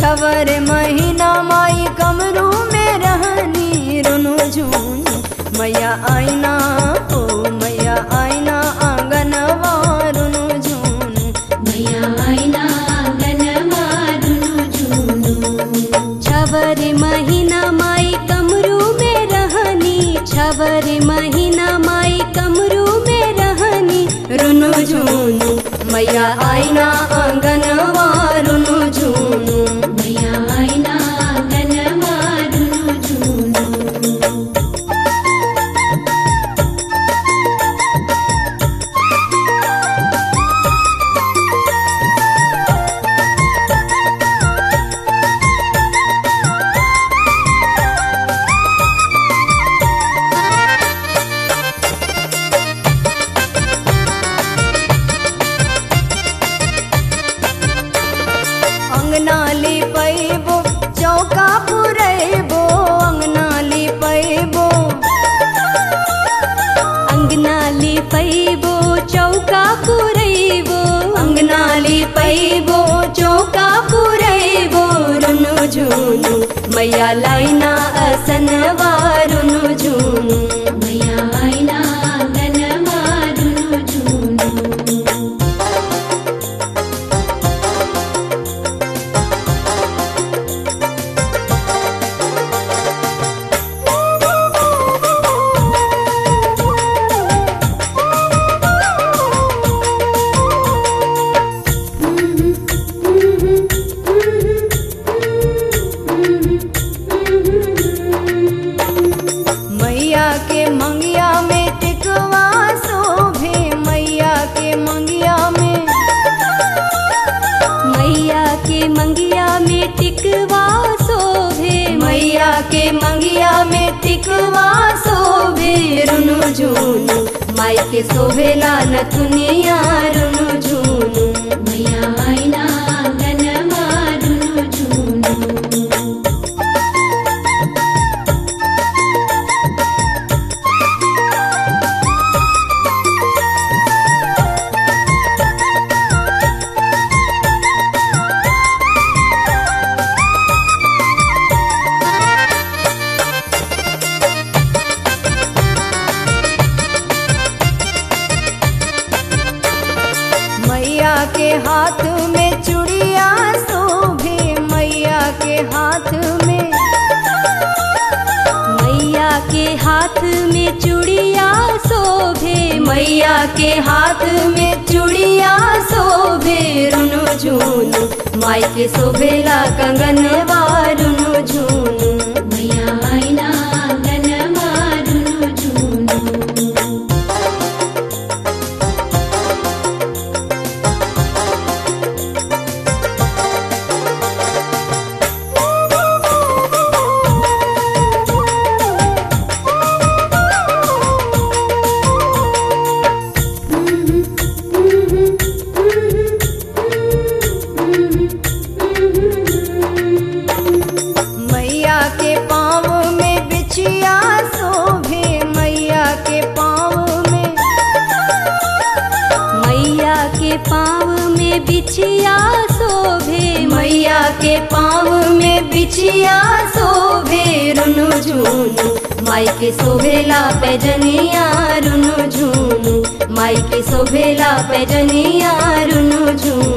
छवर महीना माई कमरू में रहनी रुनु झुनु मैया आईना ओ मैया आईना आंगन रुनु झुनु मैया आईना आंगन मारुनु झुनु छवर महीना माई कमरू में रहनी छवर महीना माई कमरू में रहनी रुनु झुनु मैया आईना आंगन रुनु झुनु मैया आईना आंगन मारुनु झुनु अंगना लिपैबो चौका पुरैबो अंगना लिपैबो अंगना लिपैबो चौका पुरैबो अंगना लिपैबो चौका पुरैबो रुनु झुनु मैया लाइना असन रुनु झुनु मैया आईना आंगन मारुनु झुनु मैया के मंगिया में टिकवा शोभे मैया के मंगिया में मैया के मंगिया में टिकवा शोभे मैया के मंगिया में टिकवा शोभे रुनु झुनु माई के शोभेला नथुनिया रुनु झुनु मैया आईना आंगन मारुनु झुनु मैया के हाथ में चूड़िया शोभे मैया के हाथ में मैया के हाथ में चूड़िया शोभे मैया के हाथ में चूड़िया शोभे रुनु झुनु माई के शोभेला कंगन रुनु झुनु मैया आईना आंगन मारुनु झुनु मैया के पाँव में बिछिया शोभे मैया के पाँव में मैया के पाँव में बिछिया शोभे मैया के पाँव में बिछिया शोभे रुनु झुनु माई के शोभेला पैजनिया रुनु झुनु माई के शोभेला पैजनिया रुनु झुनु